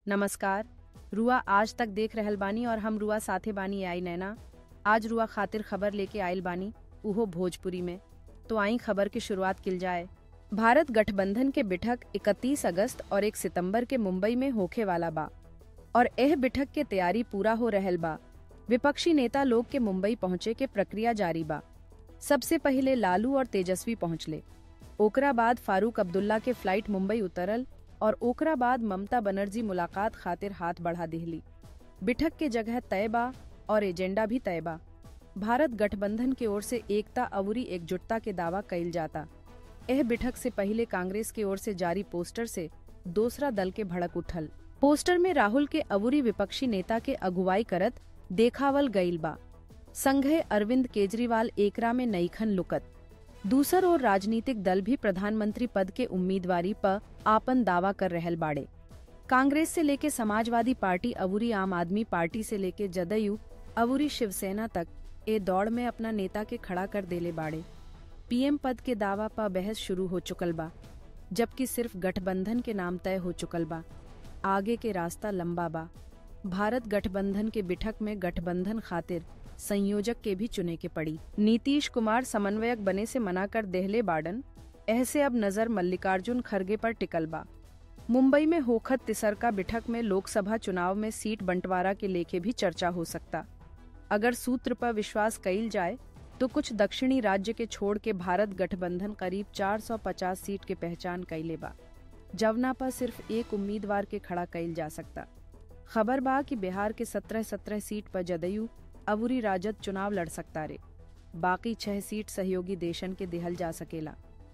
नमस्कार रुआ आज तक देख रहल बानी और हम रुआ साथे बानी आई नैना आज रुआ खातिर खबर लेके आयल बानी उहो भोजपुरी में तो आई खबर की शुरुआत किल जाए भारत गठबंधन के बिठक 31 अगस्त और 1 सितंबर के मुंबई में होखे वाला बा और एह बिठक के तैयारी पूरा हो रहल बा विपक्षी नेता लोग के मुंबई पहुंचे के प्रक्रिया जारी बा सबसे पहले लालू और तेजस्वी पहुंचले ओकरा बाद फारूक अब्दुल्ला के फ्लाइट मुंबई उतरल और ओकरा बाद ममता बनर्जी मुलाकात खातिर हाथ बढ़ा दिहली बिठक के जगह तय बा और एजेंडा भी तय बा भारत गठबंधन की ओर से एकता अवरी एकजुटता के दावा कइल जाता एह बिठक से पहले कांग्रेस की ओर से जारी पोस्टर से दूसरा दल के भड़क उठल पोस्टर में राहुल के अवरी विपक्षी नेता के अगुवाई करत देखावल गईल बा संघे अरविंद केजरीवाल एकरा में नईखन लुकत दूसर और राजनीतिक दल भी प्रधानमंत्री पद के उम्मीदवारी पर आपन दावा कर रहल बाड़े कांग्रेस से लेके समाजवादी पार्टी अवुरी आम आदमी पार्टी से लेके जदयू अवुरी शिवसेना तक ए दौड़ में अपना नेता के खड़ा कर देले बाड़े पीएम पद के दावा पर बहस शुरू हो चुकल बा जबकि सिर्फ गठबंधन के नाम तय हो चुकल बा आगे के रास्ता लंबा बा भारत गठबंधन के बिठक में गठबंधन खातिर संयोजक के भी चुने के पड़ी नीतीश कुमार समन्वयक बने से मना कर देहले बाडन ऐसे अब नजर मल्लिकार्जुन खरगे पर टिकल बा मुंबई में होखत तिसरका बिठक में लोकसभा चुनाव में सीट बंटवारा के लेके भी चर्चा हो सकता अगर सूत्र पर विश्वास कइल जाए तो कुछ दक्षिणी राज्य के छोड़ के भारत गठबंधन करीब 450 सीट के पहचान कैले बा जवना पर सिर्फ एक उम्मीदवार के खड़ा कइल जा सकता खबर बा कि बिहार के 17-17 सीट पर जदयू अवुरी राजद चुनाव लड़ सकता रे बाकी छह सीट सहयोगी देशन के दिहल जा सकेला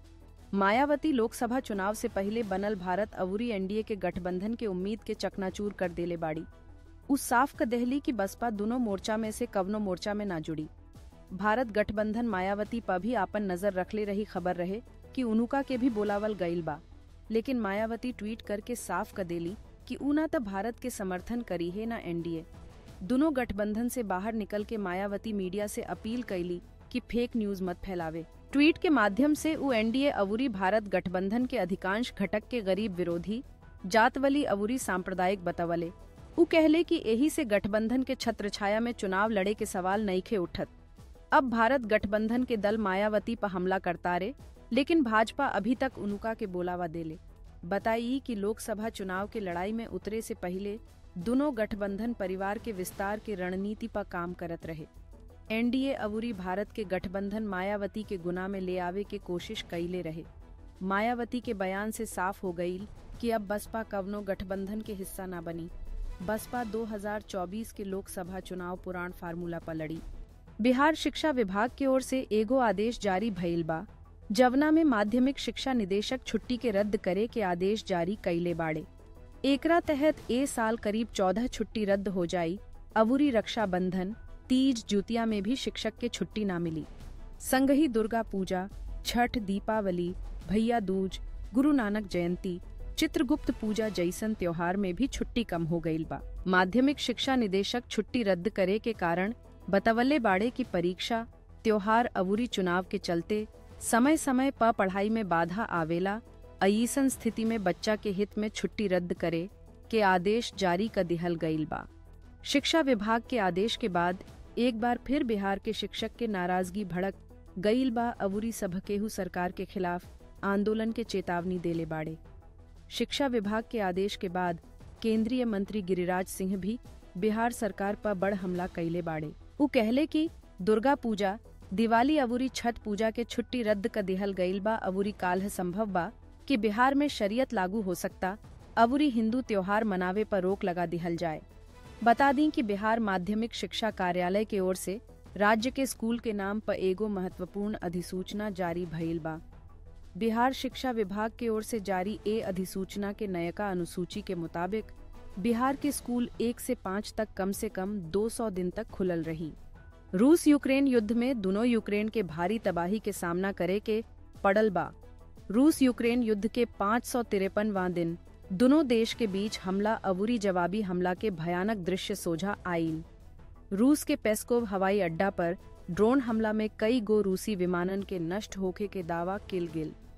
मायावती लोकसभा चुनाव से पहले बनल भारत अवुरी एनडीए के गठबंधन के उम्मीद के चकनाचूर कर देले बाड़ी उस साफ क दहली की बसपा दोनों मोर्चा में से कवनो मोर्चा में ना जुड़ी भारत गठबंधन मायावती पर भी आपन नजर रखले रही खबर रहे कि उनुका के भी बोलावल गईल बा लेकिन मायावती ट्वीट करके साफ क देली कि ऊना त भारत के समर्थन करी है ना एनडीए दोनों गठबंधन से बाहर निकल के मायावती मीडिया से अपील कैली कि फेक न्यूज मत फैलावे ट्वीट के माध्यम से वो एनडीए अवुरी भारत गठबंधन के अधिकांश घटक के गरीब विरोधी जातवली अवुरी सांप्रदायिक बतवले उ कहले कि यही से गठबंधन के छत्र छाया में चुनाव लड़े के सवाल नईखे उठत अब भारत गठबंधन के दल मायावती पर हमला करता रे लेकिन भाजपा अभी तक उनुका के बोलावा देले बताई कि लोकसभा चुनाव के लड़ाई में उतरे से पहले दोनों गठबंधन परिवार के विस्तार के रणनीति पर काम करत रहे एनडीए अवुरी भारत के गठबंधन मायावती के गुना में ले आवे के कोशिश कैले रहे मायावती के बयान से साफ हो गई कि अब बसपा कवनो गठबंधन के हिस्सा ना बनी बसपा 2024 के लोकसभा चुनाव पुराण फार्मूला पर लड़ी बिहार शिक्षा विभाग की ओर से एगो आदेश जारी भइल बा जवना में माध्यमिक शिक्षा निदेशक छुट्टी के रद्द करे के आदेश जारी कैले बाड़े एकरा तहत ए साल करीब चौदह छुट्टी रद्द हो जाई अवुरी रक्षाबंधन तीज जुतिया में भी शिक्षक के छुट्टी ना मिली संग ही दुर्गा पूजा छठ दीपावली भैया दूज गुरु नानक जयंती चित्रगुप्त पूजा जैसन त्योहार में भी छुट्टी कम हो गईल बा माध्यमिक शिक्षा निदेशक छुट्टी रद्द करे के कारण बतवले बाड़े की परीक्षा त्योहार अवुरी चुनाव के चलते समय समय पर पढ़ाई में बाधा आवेला अईसन स्थिति में बच्चा के हित में छुट्टी रद्द करे के आदेश जारी कर दिहल गईल बा शिक्षा विभाग के आदेश के बाद एक बार फिर बिहार के शिक्षक के नाराजगी भड़क गईल बा अवुरी सबकेहू सरकार के खिलाफ आंदोलन के चेतावनी देले बाड़े शिक्षा विभाग के आदेश के बाद केंद्रीय मंत्री गिरिराज सिंह भी बिहार सरकार पर बड़ हमला कैले बाड़े उ कहले कि दुर्गा पूजा दिवाली अवुरी छठ पूजा के छुट्टी रद्द कर दिहल गईल बा अवुरी काल्ह संभव बा कि बिहार में शरीयत लागू हो सकता अवुरी हिंदू त्योहार मनावे पर रोक लगा दिहल जाए बता दी कि बिहार माध्यमिक शिक्षा कार्यालय की ओर से राज्य के स्कूल के नाम पर एगो महत्वपूर्ण अधिसूचना जारी भइल बा बिहार शिक्षा विभाग की ओर से जारी ए अधिसूचना के नयका अनुसूची के मुताबिक बिहार के स्कूल एक से पाँच तक कम से कम 200 दिन तक खुलल रही रूस यूक्रेन युद्ध में दोनों यूक्रेन के भारी तबाही के सामना करे के पड़ल बा रूस यूक्रेन युद्ध के पाँच सौ तिरपनवा दिन दोनों देश के बीच हमला अवुरी जवाबी हमला के भयानक दृश्य सोझा आईल रूस के पेस्कोव हवाई अड्डा पर ड्रोन हमला में कई गो रूसी विमानन के नष्ट होखे के दावा किल गिल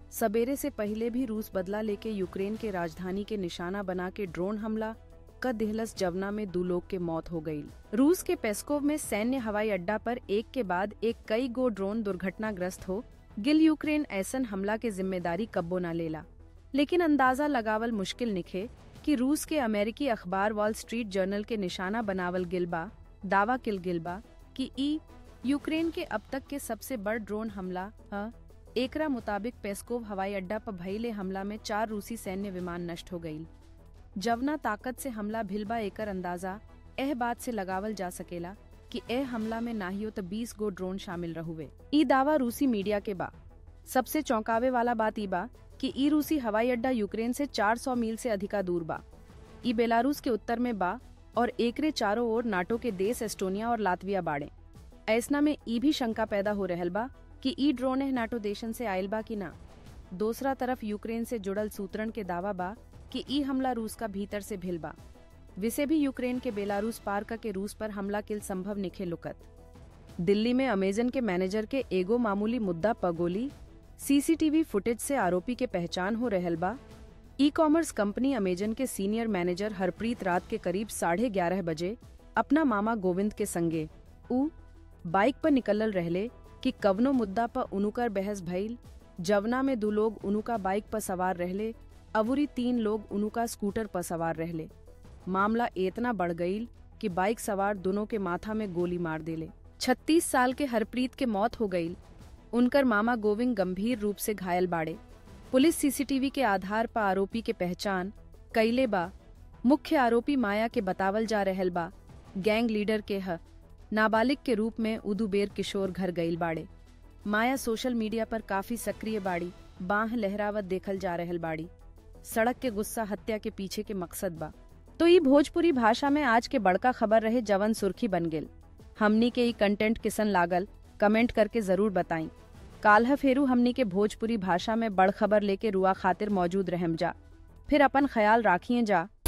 सवेरे से पहले भी रूस बदला लेके यूक्रेन के राजधानी के निशाना बना के ड्रोन हमला क दिहलस जवना में दो लोग के मौत हो गई रूस के पेस्कोव में सैन्य हवाई अड्डा पर एक के बाद एक कई गो ड्रोन दुर्घटनाग्रस्त हो गिल यूक्रेन ऐसन हमला के जिम्मेदारी कब्बो न लेला लेकिन अंदाजा लगावल मुश्किल निखे कि रूस के अमेरिकी अखबार वॉल स्ट्रीट जर्नल के निशाना बनावल गिलबा दावा किल गिलबा कि ई यूक्रेन के अब तक के सबसे बड़ ड्रोन हमला ह एकरा मुताबिक पेस्कोव हवाई अड्डा पर भइले हमला में चार रूसी सैन्य विमान नष्ट हो गईल जवना ताकत से हमला भिलबा एकर अंदाजा एह बात से लगावल जा सकेला कि एह हमला में नाहियो तो 20 गो ड्रोन शामिल रहुवे ई दावा रूसी मीडिया के बा सबसे चौंकावे वाला बात ई बा कि ई रूसी हवाई अड्डा यूक्रेन से 400 मील से अधिका दूर बा ई बेलारूस के उत्तर में बा और एकरे चारों ओर नाटो के देश एस्टोनिया और लातविया बाड़े ऐसना में ई भी शंका पैदा हो रहल बा कि ई ड्रोन एह नाटो देशन से आयल बा कि ना दूसरा तरफ यूक्रेन से जुड़ल सूत्रन के दावा बा कि ई हमला रूस का भीतर से भिल बा विसे भी यूक्रेन के बेलारूस पार के रूस पर हमला किल संभव निखे लुकत दिल्ली में अमेजन के मैनेजर के एगो मामूली मुद्दा पगोली सीसीटीवी फुटेज से आरोपी के पहचान हो रहल बा ई कॉमर्स कंपनी अमेजन के सीनियर मैनेजर हरप्रीत रात के करीब साढ़े ग्यारह बजे अपना मामा गोविंद के संगे उ बाइक पर निकलल रहले कि कवनो मुद्दा पर उनुकर बहस भइल जवना में दो लोग उनुका बाइक पर सवार रहले अवुरी तीन लोग उनुका स्कूटर पर सवार रहले मामला इतना बढ़ गईल कि बाइक सवार दोनों के माथा में गोली मार देले 36 साल के हरप्रीत के मौत हो गईल उनकर मामा गोविंद गंभीर रूप से घायल बाड़े पुलिस सीसीटीवी के आधार पर आरोपी के पहचान कैले बा मुख्य आरोपी माया के बतावल जा रहल बा गैंग लीडर के ह नाबालिग के रूप में उदुबेर किशोर घर गईल बाड़े माया सोशल मीडिया पर काफी सक्रिय बाड़ी बाह लहरावत देखल जा रहल बाड़ी सड़क के गुस्सा हत्या के पीछे के मकसद बा तो ई भोजपुरी भाषा में आज के बड़का खबर रहे जवन सुर्खी बन गेल हमनी के ई कंटेंट किसन लागल कमेंट करके जरूर बताई काल्ह फेरू हमनी के भोजपुरी भाषा में बड़ खबर लेके रुआ खातिर मौजूद रहम जा फिर अपन ख्याल राखिए जा